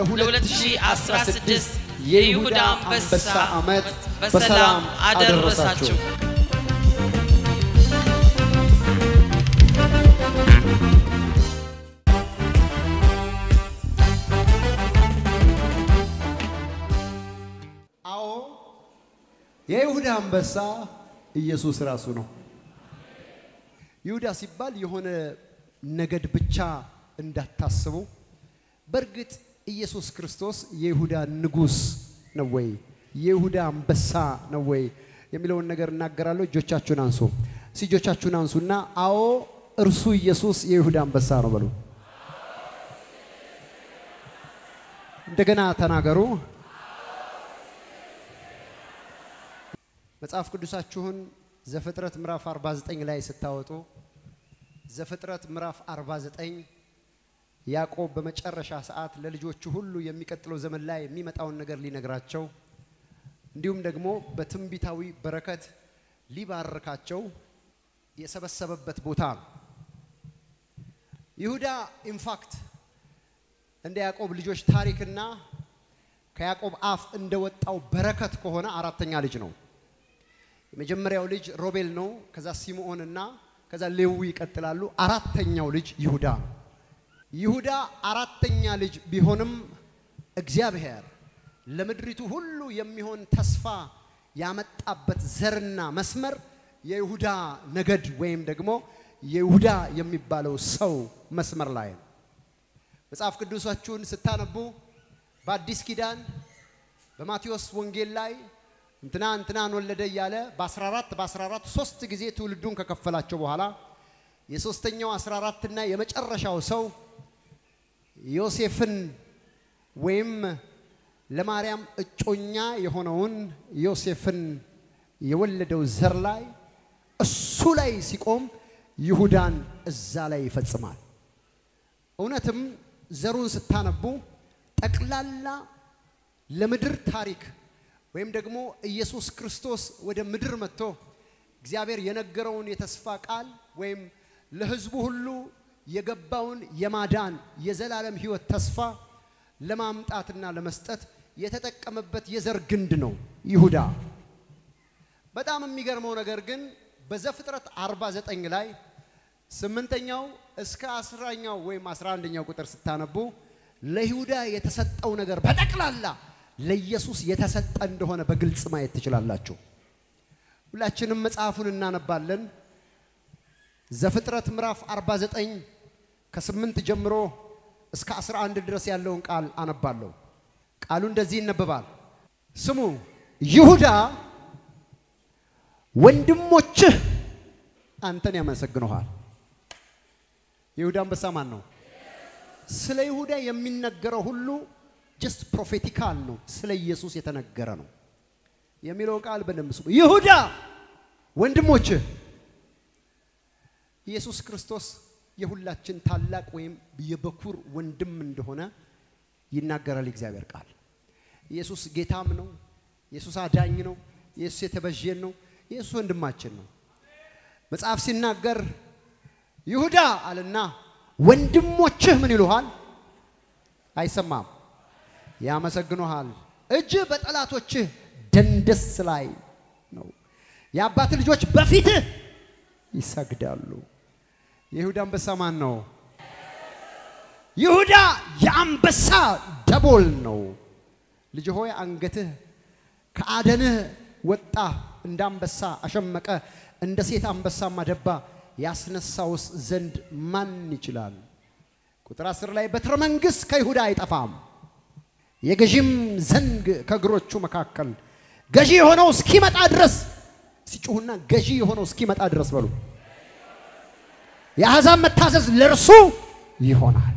ለ2016 የይሁዳ አንበሳ ዓመት በሰላም አደረሳችሁ። አዎ የይሁዳ አንበሳ ኢየሱስ ራሱ ነው። ይሁዳ ሲባል የሆነ ነገድ ብቻ እንዳታስቡ። በእርግጥ ኢየሱስ ክርስቶስ የይሁዳ ንጉሥ ነው ወይ የይሁዳ አንበሳ ነው ወይ የሚለውን ነገር እናገራለሁ። እጆቻችሁን አንሱ። እስኪ እጆቻችሁን አንሱና አዎ እርሱ ኢየሱስ የይሁዳ አንበሳ ነው በሉ። እንደገና ተናገሩ። መጽሐፍ ቅዱሳችሁን ዘፍጥረት ምዕራፍ 49 ላይ ስታወጡ ዘፍጥረት ምዕራፍ 49 ያዕቆብ በመጨረሻ ሰዓት ለልጆቹ ሁሉ የሚቀጥለው ዘመን ላይ የሚመጣውን ነገር ሊነግራቸው እንዲሁም ደግሞ በትንቢታዊ በረከት ሊባርካቸው የሰበሰበበት ቦታ ነው። ይሁዳ ኢንፋክት እንደ ያዕቆብ ልጆች ታሪክና ከያዕቆብ አፍ እንደወጣው በረከት ከሆነ አራተኛ ልጅ ነው። የመጀመሪያው ልጅ ሮቤል ነው። ከዛ ሲምዖን እና ከዛ ሌዊ ይቀጥላሉ። አራተኛው ልጅ ይሁዳ ነው። ይሁዳ አራተኛ ልጅ ቢሆንም እግዚአብሔር ለምድሪቱ ሁሉ የሚሆን ተስፋ ያመጣበት ዘርና መስመር የይሁዳ ነገድ ወይም ደግሞ የይሁዳ የሚባለው ሰው መስመር ላይ ነው። መጽሐፍ ቅዱሳችሁን ስታነቡ በአዲስ ኪዳን በማቴዎስ ወንጌል ላይ እንትና እንትናን ወለደ እያለ በ14 በ14 ሶስት ጊዜ ትውልዱን ከከፈላቸው በኋላ የሶስተኛው 14 እና የመጨረሻው ሰው ዮሴፍን ወይም ለማርያም እጮኛ የሆነውን ዮሴፍን የወለደው ዘር ላይ እሱ ላይ ሲቆም ይሁዳን እዛ ላይ ይፈጽማል። እውነትም ዘሩን ስታነቡ ጠቅላላ ለምድር ታሪክ ወይም ደግሞ ኢየሱስ ክርስቶስ ወደ ምድር መጥቶ እግዚአብሔር የነገረውን የተስፋ ቃል ወይም ለሕዝቡ ሁሉ የገባውን የማዳን የዘላለም ሕይወት ተስፋ ለማምጣትና ለመስጠት የተጠቀመበት የዘር ግንድ ነው ይሁዳ። በጣም የሚገርመው ነገር ግን በዘፍጥረት 49 ላይ ስምንተኛው እስከ አስራኛው ወይም አስራ አንደኛው ቁጥር ስታነቡ ለይሁዳ የተሰጠው ነገር በጠቅላላ ለኢየሱስ የተሰጠ እንደሆነ በግልጽ ማየት ትችላላችሁ። ሁላችንም መጽሐፉን እናነባለን። ዘፍጥረት ምዕራፍ 49 ከስምንት ጀምሮ እስከ 11 ድረስ ያለውን ቃል አነባለሁ። ቃሉ እንደዚህ ይነበባል። ስሙ ይሁዳ ወንድሞችህ አንተን ያመሰግኑሃል። ይሁዳ አንበሳ ማን ነው? ስለ ይሁዳ የሚነገረው ሁሉ ጀስት ፕሮፌቲካል ነው። ስለ ኢየሱስ የተነገረ ነው የሚለው ቃል በደንብ ስሙ። ይሁዳ ወንድሞችህ ኢየሱስ ክርስቶስ የሁላችን ታላቅ ወይም የበኩር ወንድም እንደሆነ ይናገራል እግዚአብሔር ቃል። ኢየሱስ ጌታም ነው። ኢየሱስ አዳኝ ነው። ኢየሱስ የተበጀን ነው። ኢየሱስ ወንድማችን ነው። መጽሐፍ ሲናገር ይሁዳ አለና ወንድሞችህ ምን ይሉሃል? አይሰማም፣ ያመሰግኑሃል። እጅህ በጠላቶችህ ደንደስ ላይ ነው። የአባት ልጆች በፊትህ ይሰግዳሉ። የይሁዳ አንበሳ ማን ነው? ይሁዳ የአንበሳ ደቦል ነው። ልጅ ሆይ አንገትህ ከአደንህ ወጣ፣ እንደ አንበሳ አሸመቀ፣ እንደ ሴት አንበሳም አደባ። ያስነሳውስ ዘንድ ማን ይችላል? ቁጥር አስር ላይ በትረ መንግሥት ከይሁዳ አይጠፋም፣ የገዢም ዘንግ ከእግሮቹ መካከል ገዢ የሆነው እስኪመጣ ድረስ ሲጮሁና ገዢ የሆነው እስኪመጣ ድረስ በሉ የአሕዛብ መታዘዝ ለእርሱ ይሆናል።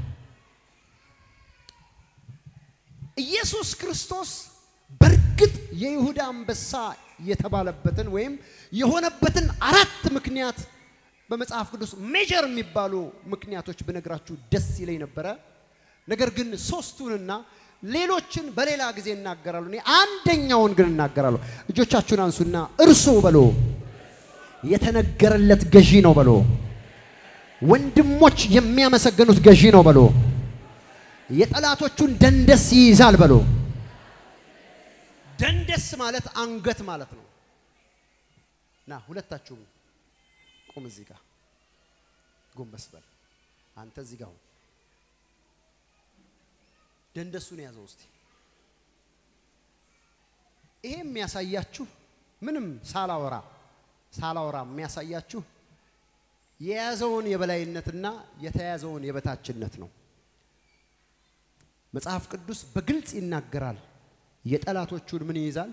ኢየሱስ ክርስቶስ በእርግጥ የይሁዳ አንበሳ የተባለበትን ወይም የሆነበትን አራት ምክንያት በመጽሐፍ ቅዱስ ሜጀር የሚባሉ ምክንያቶች ብነግራችሁ ደስ ይለኝ ነበረ። ነገር ግን ሶስቱንና ሌሎችን በሌላ ጊዜ እናገራሉ። እኔ አንደኛውን ግን እናገራለሁ። እጆቻችሁን አንሱና እርሱ በሎ የተነገረለት ገዢ ነው በሎ ወንድሞች የሚያመሰግኑት ገዢ ነው በሎ የጠላቶቹን ደንደስ ይይዛል በሎ። ደንደስ ማለት አንገት ማለት ነው። ና ሁለታችሁም ቁም። እዚህ ጋር ጎንበስ በል አንተ እዚህ ጋር ሁን። ደንደሱን ያዘው እስቲ። ይሄ የሚያሳያችሁ ምንም ሳላወራ ሳላወራ የሚያሳያችሁ የያዘውን የበላይነትና የተያዘውን የበታችነት ነው። መጽሐፍ ቅዱስ በግልጽ ይናገራል። የጠላቶቹን ምን ይይዛል?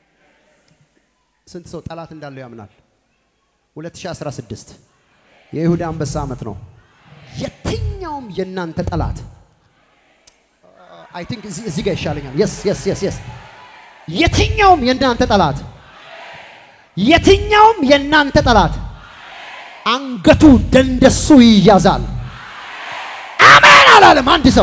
ስንት ሰው ጠላት እንዳለው ያምናል? 2016 የይሁዳ አንበሳ ዓመት ነው። የትኛውም የእናንተ ጠላት አይ ቲንክ እዚህ ጋር ይሻለኛል። የስ የስ የስ የስ የትኛውም የእናንተ ጠላት የትኛውም የእናንተ ጠላት አንገቱ ደንደሱ ይያዛል። አሜን አላለም አንድ ሰው።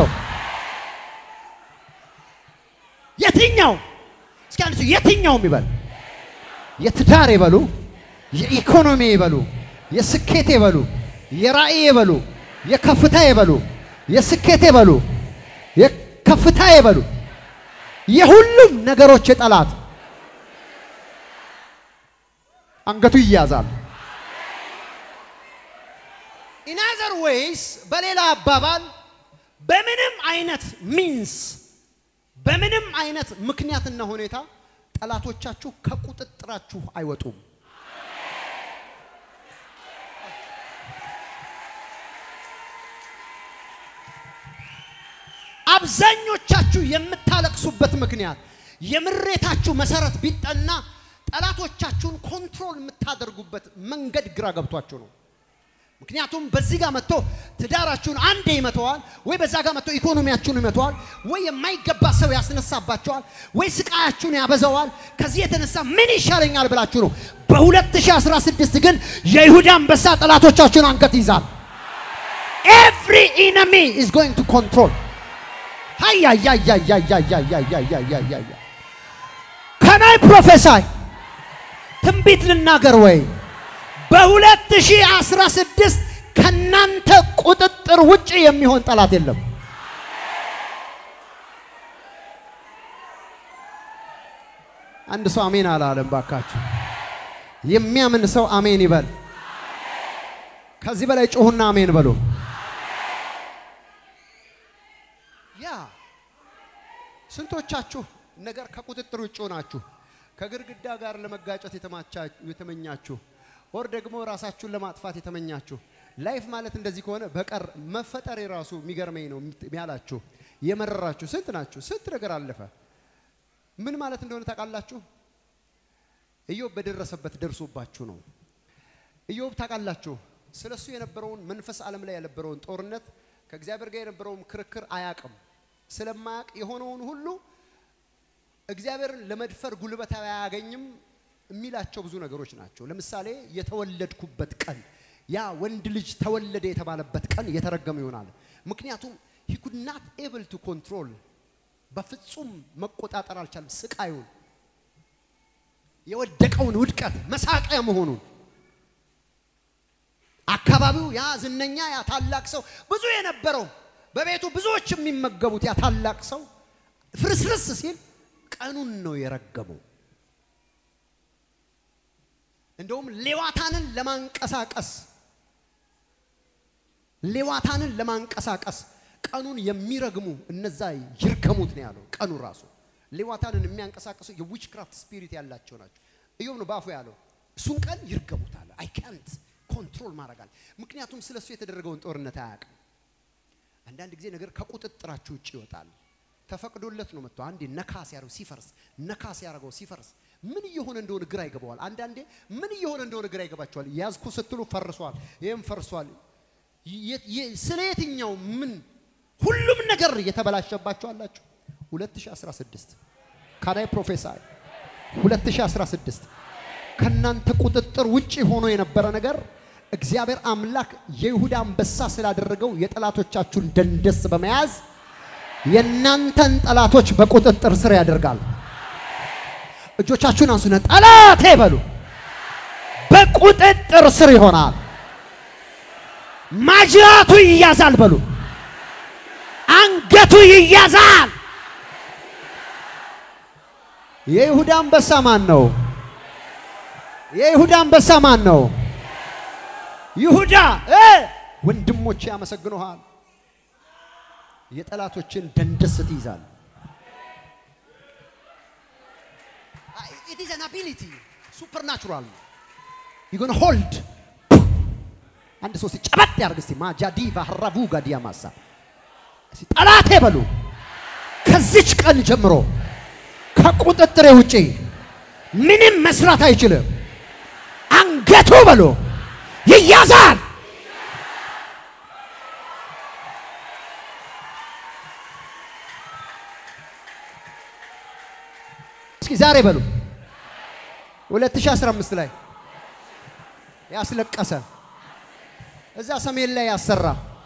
የትኛው እስኪ አንድ ሰው የትኛውም ይበል። የትዳር ይበሉ፣ የኢኮኖሚ ይበሉ፣ የስኬት ይበሉ፣ የራእይ ይበሉ፣ የከፍታ ይበሉ፣ የስኬት ይበሉ፣ የከፍታ ይበሉ፣ የሁሉም ነገሮች የጠላት አንገቱ ይያዛል። ኢን አዘር ዌይስ በሌላ አባባል በምንም አይነት ሚንስ በምንም አይነት ምክንያትና ሁኔታ ጠላቶቻችሁ ከቁጥጥራችሁ አይወጡም። አብዛኞቻችሁ የምታለቅሱበት ምክንያት የምሬታችሁ መሰረት ቢጠና ጠላቶቻችሁን ኮንትሮል የምታደርጉበት መንገድ ግራ ገብቷችሁ ነው። ምክንያቱም በዚህ ጋር መጥቶ ትዳራችሁን አንዴ ይመተዋል፣ ወይ በዛ ጋር መጥቶ ኢኮኖሚያችሁን ይመተዋል፣ ወይ የማይገባ ሰው ያስነሳባቸዋል፣ ወይ ስቃያችሁን ያበዛዋል። ከዚህ የተነሳ ምን ይሻለኛል ብላችሁ ነው። በ2016 ግን የይሁዳ አንበሳ ጠላቶቻችሁን አንገት ይዛል። ኤቭሪ ኢነሚ ኢዝ ጎይንግ ቱ ኮንትሮል ሃያያያያያያያያያያያ ከናይ ፕሮፌሳይ ትንቢት ልናገር ወይ በ2016 ከናንተ ቁጥጥር ውጭ የሚሆን ጠላት የለም። አንድ ሰው አሜን አላለም። ባካችሁ የሚያምን ሰው አሜን ይበል። ከዚህ በላይ ጮሁና አሜን በሉ። ያ ስንቶቻችሁ ነገር ከቁጥጥር ውጭ ሆናችሁ ከግድግዳ ጋር ለመጋጨት የተመኛችሁ ወር ደግሞ ራሳችሁን ለማጥፋት የተመኛችሁ ላይፍ ማለት እንደዚህ ከሆነ በቀር መፈጠር የራሱ የሚገርመኝ ነው ያላችሁ የመረራችሁ ስንት ናችሁ? ስንት ነገር አለፈ። ምን ማለት እንደሆነ ታውቃላችሁ? ኢዮብ በደረሰበት ደርሶባችሁ ነው። ኢዮብ ታውቃላችሁ፣ ስለሱ የነበረውን መንፈስ ዓለም ላይ የነበረውን ጦርነት ከእግዚአብሔር ጋር የነበረውን ክርክር አያቅም። ስለማያቅ የሆነውን ሁሉ እግዚአብሔርን ለመድፈር ጉልበት አያገኝም የሚላቸው ብዙ ነገሮች ናቸው። ለምሳሌ የተወለድኩበት ቀን ያ ወንድ ልጅ ተወለደ የተባለበት ቀን የተረገመ ይሆናል። ምክንያቱም ሂ ኩድ ናት ኤብል ቱ ኮንትሮል በፍጹም መቆጣጠር አልቻለም። ስቃዩን፣ የወደቀውን ውድቀት፣ መሳቂያ መሆኑን አካባቢው ያ ዝነኛ ያ ታላቅ ሰው ብዙ የነበረው በቤቱ ብዙዎች የሚመገቡት ያ ታላቅ ሰው ፍርስርስ ሲል ቀኑን ነው የረገመው። እንደውም ሌዋታንን ለማንቀሳቀስ ሌዋታንን ለማንቀሳቀስ ቀኑን የሚረግሙ እነዛ ይርገሙት ነው ያለው። ቀኑ ራሱ ሌዋታንን የሚያንቀሳቀሱ የዊች ክራፍት ስፒሪት ያላቸው ናቸው። ኢዮብ ነው በአፉ ያለው። እሱን ቀን ይርገሙታል። አይ ካንት ኮንትሮል ማድረጋል። ምክንያቱም ስለ እሱ የተደረገውን ጦርነት አያውቅም። አንዳንድ ጊዜ ነገር ከቁጥጥራችሁ ውጭ ይወጣል። ተፈቅዶለት ነው መጥቶ አንዴ ነካ ሲያደርገው ሲፈርስ ነካ ሲያደርገው ሲፈርስ ምን እየሆነ እንደሆነ ግራ ይገባዋል። አንዳንዴ ምን እየሆነ እንደሆነ ግራ ይገባቸዋል። ያዝኩ ስትሉ ፈርሷል፣ ይህም ፈርሷል። ስለ የትኛው ምን ሁሉም ነገር እየተበላሸባቸው አላችሁ። 2016 ካናይ ፕሮፌሳይ 2016 ከናንተ ቁጥጥር ውጭ ሆኖ የነበረ ነገር እግዚአብሔር አምላክ የይሁዳ አንበሳ ስላደረገው የጠላቶቻችሁን ደንደስ በመያዝ የእናንተን ጠላቶች በቁጥጥር ስር ያደርጋል። እጆቻችሁን አንሱና ጠላቴ በሉ። በቁጥጥር ስር ይሆናል። ማጅራቱ ይያዛል በሉ። አንገቱ ይያዛል። የይሁዳ አንበሳ ማን ነው? የይሁዳ አንበሳ ማን ነው? ይሁዳ እ ወንድሞቼ ያመሰግኑሃል። የጠላቶችን ደንደስ ትይዛል። ኢት ኢዝ አን አቢሊቲ ሱፐርናቹራል ነው። ዩ ጎና ሆልድ አንድ ሰው ሲጨበጥ ያርግ እስቲ ማጃዲ ባህራቡ ጋዲያ ማሳ እስቲ ጠላቴ በሉ ከዚች ቀን ጀምሮ ከቁጥጥሬ ውጪ ምንም መስራት አይችልም። አንገቱ በሉ ይያዛል። እስኪ ዛሬ በሉ 2015 ላይ ያስለቀሰ እዛ ሰሜን ላይ ያሰራ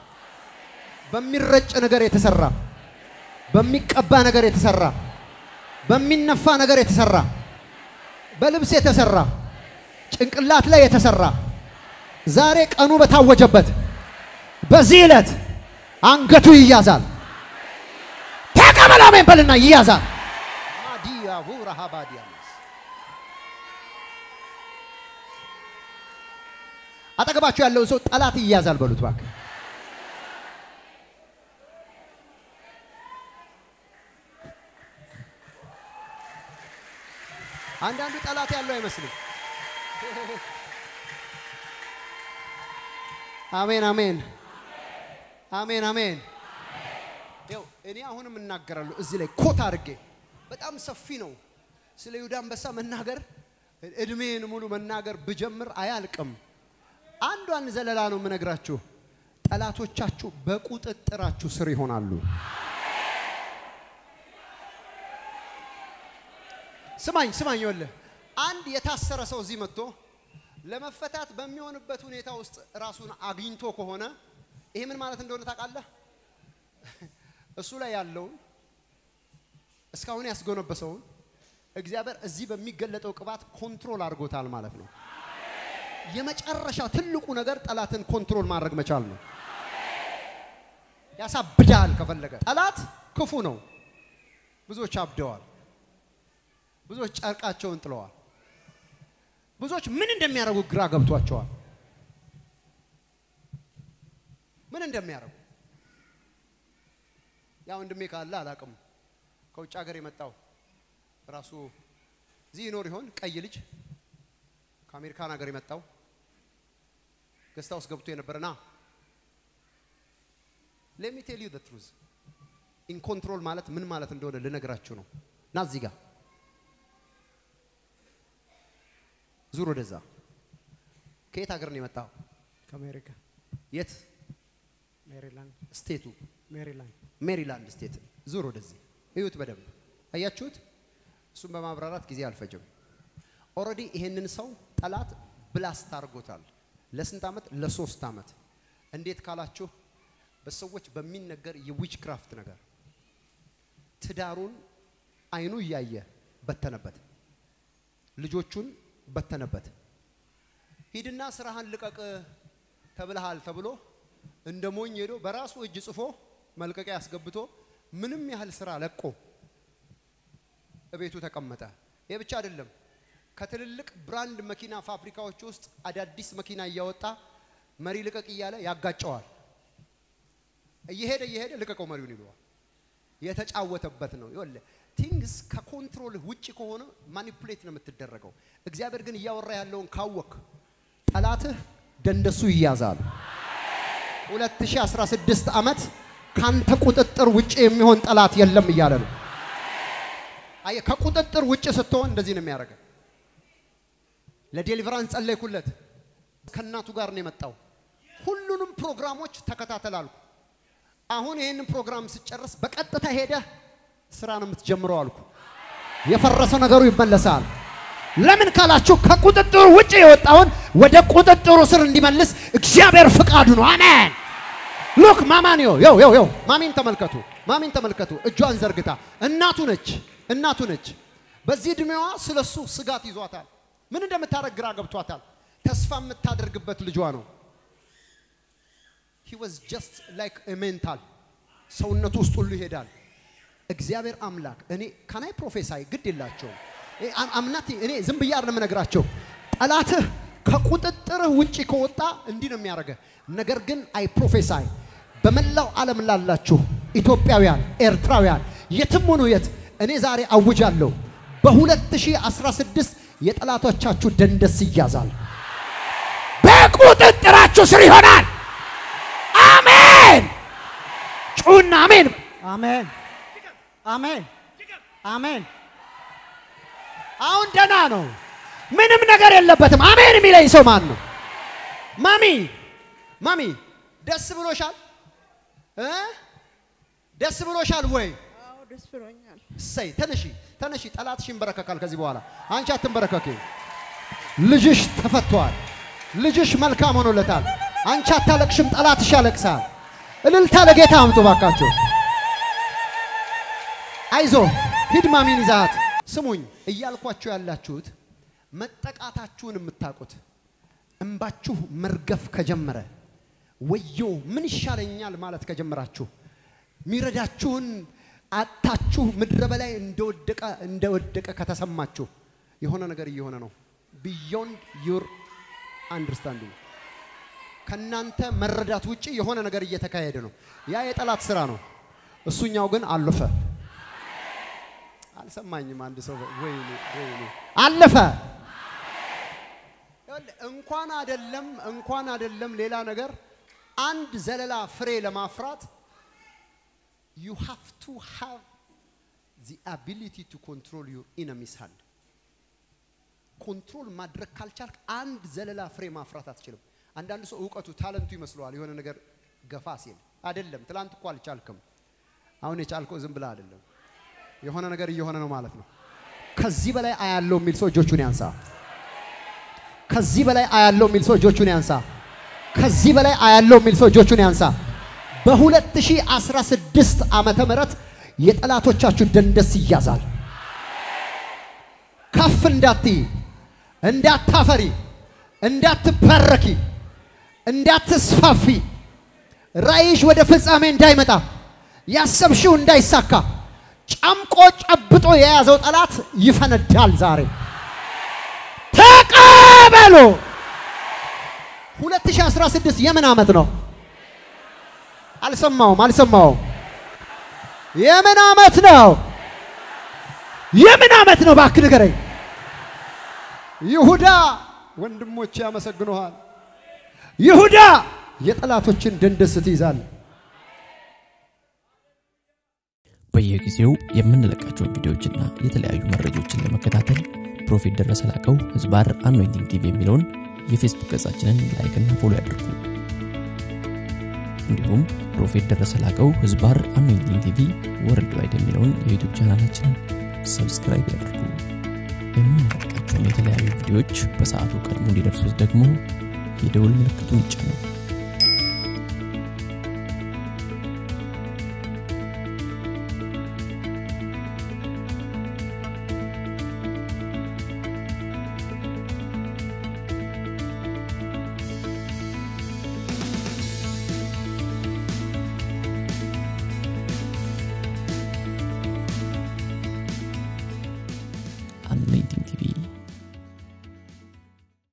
በሚረጭ ነገር የተሰራ በሚቀባ ነገር የተሰራ በሚነፋ ነገር የተሰራ በልብስ የተሰራ ጭንቅላት ላይ የተሰራ ዛሬ ቀኑ በታወጀበት በዚህ ዕለት አንገቱ ይያዛል። ተቀበላሜን በልና ይያዛል። ማዲያሁ ረሃባዲያስ አጠገባችሁ ያለውን ሰው ጠላት ይያዛል በሉት እባክህ። አንዳንዱ ጠላት ያለው አይመስልም። አሜን አሜን አሜን አሜን። ይኸው እኔ አሁንም እናገራለሁ እዚህ ላይ ኮት አድርጌ በጣም ሰፊ ነው። ስለ ይሁዳ አንበሳ መናገር እድሜን ሙሉ መናገር ብጀምር አያልቅም። አንዷን ዘለላ ነው የምነግራችሁ። ጠላቶቻችሁ በቁጥጥራችሁ ስር ይሆናሉ። ስማኝ ስማኝ፣ ይኸውልህ አንድ የታሰረ ሰው እዚህ መጥቶ ለመፈታት በሚሆንበት ሁኔታ ውስጥ ራሱን አግኝቶ ከሆነ ይሄ ምን ማለት እንደሆነ ታውቃለህ? እሱ ላይ ያለውን እስካሁን ያስጎነበሰውን እግዚአብሔር እዚህ በሚገለጠው ቅባት ኮንትሮል አድርጎታል ማለት ነው። የመጨረሻ ትልቁ ነገር ጠላትን ኮንትሮል ማድረግ መቻል ነው። ያሳብዳል ከፈለገ። ጠላት ክፉ ነው። ብዙዎች አብደዋል። ብዙዎች ጨርቃቸውን ጥለዋል። ብዙዎች ምን እንደሚያደርጉ ግራ ገብቷቸዋል። ምን እንደሚያደርጉ ያ ወንድሜ ካለ አላቅም። ከውጭ ሀገር የመጣው ራሱ እዚህ ይኖር ይሆን? ቀይ ልጅ ከአሜሪካን ሀገር የመጣው ገስታ ውስጥ ገብቶ የነበረ ና ሌት ሚ ቴል ዩ ዘ ትሩዝ ኢን ኮንትሮል ማለት ምን ማለት እንደሆነ ልነግራችሁ ነው። ና እዚህ ጋር ዙር ወደዛ። ከየት ሀገር ነው የመጣው? ከአሜሪካ የት ሜሪላንድ ስቴቱ? ሜሪላንድ ሜሪላንድ ስቴት። ዙር ወደዚህ እዩት በደንብ አያችሁት? እሱን በማብራራት ጊዜ አልፈጅም። ኦልሬዲ ይሄንን ሰው ጠላት ብላስት አድርጎታል። ለስንት ዓመት? ለሶስት ዓመት። እንዴት ካላችሁ በሰዎች በሚነገር የዊች ክራፍት ነገር ትዳሩን አይኑ እያየ በተነበት፣ ልጆቹን በተነበት። ሂድና ስራህን ልቀቅ ተብልሃል ተብሎ እንደ ሞኝ ሄዶ በራሱ እጅ ጽፎ መልቀቂያ አስገብቶ ምንም ያህል ስራ ለቆ እቤቱ ተቀመጠ። ይህ ብቻ አይደለም። ከትልልቅ ብራንድ መኪና ፋብሪካዎች ውስጥ አዳዲስ መኪና እያወጣ መሪ ልቀቅ እያለ ያጋጨዋል። እየሄደ እየሄደ ልቀቀው መሪውን ይለዋል። የተጫወተበት ነው። ይኸውልህ ቲንግስ ከኮንትሮል ውጭ ከሆነ ማኒፑሌት ነው የምትደረገው። እግዚአብሔር ግን እያወራ ያለውን ካወክ ጠላትህ ደንደሱ ይያዛል። 2016 ዓመት ካንተ ቁጥጥር ውጭ የሚሆን ጠላት የለም እያለ ነው። አየህ፣ ከቁጥጥር ውጭ ስትሆን እንደዚህ ነው የሚያደርገው። ለዴሊቨራንስ ጸለይኩለት። ከእናቱ ጋር ነው የመጣው። ሁሉንም ፕሮግራሞች ተከታተል አልኩ። አሁን ይህንን ፕሮግራም ስጨርስ በቀጥታ ሄደህ ስራ ነው የምትጀምረው አልኩ። የፈረሰ ነገሩ ይመለሳል። ለምን ካላችሁ ከቁጥጥሩ ውጭ የወጣውን ወደ ቁጥጥሩ ስር እንዲመልስ እግዚአብሔር ፍቃዱ ነው። አሜን። ሉክ ማማንዮ ው ው ው ማሚን ተመልከቱ፣ ማሚን ተመልከቱ። እጇን ዘርግታ እናቱ ነች፣ እናቱ ነች። በዚህ እድሜዋ ስለሱ ስጋት ይዟታል። ምን እንደምታደርግ ግራ ገብቷታል። ተስፋ የምታደርግበት ልጇ ነው። he was just like a mental ሰውነቱ ውስጥ ሁሉ ይሄዳል። እግዚአብሔር አምላክ እኔ ካናይ ፕሮፌሳይ ግድ የላቸውም አምናት እኔ ዝም ብዬ አይደለም እነግራቸው። ጠላትህ ከቁጥጥርህ ውጪ ከወጣ እንዲህ ነው የሚያደርገህ። ነገር ግን አይ ፕሮፌሳይ በመላው ዓለም ላላችሁ ኢትዮጵያውያን፣ ኤርትራውያን የትም ሆኑ የት እኔ ዛሬ አውጃለሁ በ2016 የጠላቶቻችሁ ደንደስ ይያዛል፣ በቁጥጥራችሁ ስር ይሆናል። አሜን። ጩና አሜን። አሜን አሜን አሜን። አሁን ደና ነው። ምንም ነገር የለበትም። አሜን የሚለኝ ሰው ማን ነው? ማሚ ማሚ ደስ ብሎሻል እ ደስ ብሎሻል ወይ? አዎ ደስ ብሎኛል። እሰይ ተነሺ ተነሺ። ጠላትሽ ይንበረከካል ከዚህ በኋላ አንቺ አትንበረከኪ። ልጅሽ ተፈቷል። ልጅሽ መልካም ሆኖለታል። አንቺ አታለቅሽም፣ ጠላትሽ ያለቅሳል። እልልታ ለጌታ አምጡ ባካችሁ። አይዞ ሂድ ማሚን ይዛት። ስሙኝ እያልኳችሁ ያላችሁት መጠቃታችሁን የምታውቁት እንባችሁ መርገፍ ከጀመረ ወዮ ምን ይሻለኛል ማለት ከጀመራችሁ ሚረዳችሁን አታችሁ ምድረ በላይ እንደወደቀ እንደወደቀ ከተሰማችሁ የሆነ ነገር እየሆነ ነው። ቢዮንድ ዩር አንደርስታንዲንግ ከናንተ መረዳት ውጪ የሆነ ነገር እየተካሄደ ነው። ያ የጠላት ስራ ነው። እሱኛው ግን አለፈ። አልሰማኝም። አንድ ሰው ወይኔ ወይኔ አለፈ። እንኳን አደለም እንኳን አደለም ሌላ ነገር አንድ ዘለላ ፍሬ ለማፍራት you have to have the ability to control your enemy's hand ኮንትሮል ማድረግ ካልቻልክ አንድ ዘለላ ፍሬ ማፍራት አትችልም። አንዳንድ ሰው እውቀቱ ታለንቱ ይመስለዋል የሆነ ነገር ገፋ ሲል አይደለም። ትላንት እኮ አልቻልክም። አሁን የቻልከው ዝም ብለህ አይደለም። የሆነ ነገር እየሆነ ነው ማለት ነው። ከዚህ በላይ አያለው የሚል ሰው እጆቹን ያንሳ። ከዚህ በላይ አያለው የሚል ሰው እጆቹን ያንሳ። ከዚህ በላይ አያለው የሚል ሰው እጆቹን ያንሳ። በ2016 ዓመተ ምህረት የጠላቶቻችሁ ደንደስ ይያዛል። ከፍ እንዳትይ፣ እንዳታፈሪ፣ እንዳትባረኪ፣ እንዳትስፋፊ፣ ራእይሽ ወደ ፍጻሜ እንዳይመጣ፣ ያሰብሽው እንዳይሳካ ጨምቆ ጨብጦ የያዘው ጠላት ይፈነዳል ዛሬ። ተቀበሉ። 2016 የምን ዓመት ነው? አልሰማውም አልሰማውም። የምን ዓመት ነው? የምን ዓመት ነው? እባክህ ንገረኝ። ይሁዳ ወንድሞች ያመሰግኑሃል። ይሁዳ የጠላቶችን ደንደስ ትይዛለህ። በየጊዜው የምንለቃቸውን ቪዲዮዎችና የተለያዩ መረጃዎችን ለመከታተል ፕሮፌት ደረሰ ላቀው ህዝባር አኖይንቲንግ ቲቪ የሚለውን የፌስቡክ ገጻችንን ላይክና ፎሎ ያድርጉ። እንዲሁም ፕሮፌት ደረሰ ላቀው ህዝባር አኖይንቲንግ ቲቪ ወርልድ ዋይድ የሚለውን የዩቱብ ቻናላችንን ሰብስክራይብ ያድርጉ። የምንለቃቸውን የተለያዩ ቪዲዮዎች በሰዓቱ ቀድሞ እንዲደርሱት ደግሞ የደውል ምልክቱን ይጫኑ።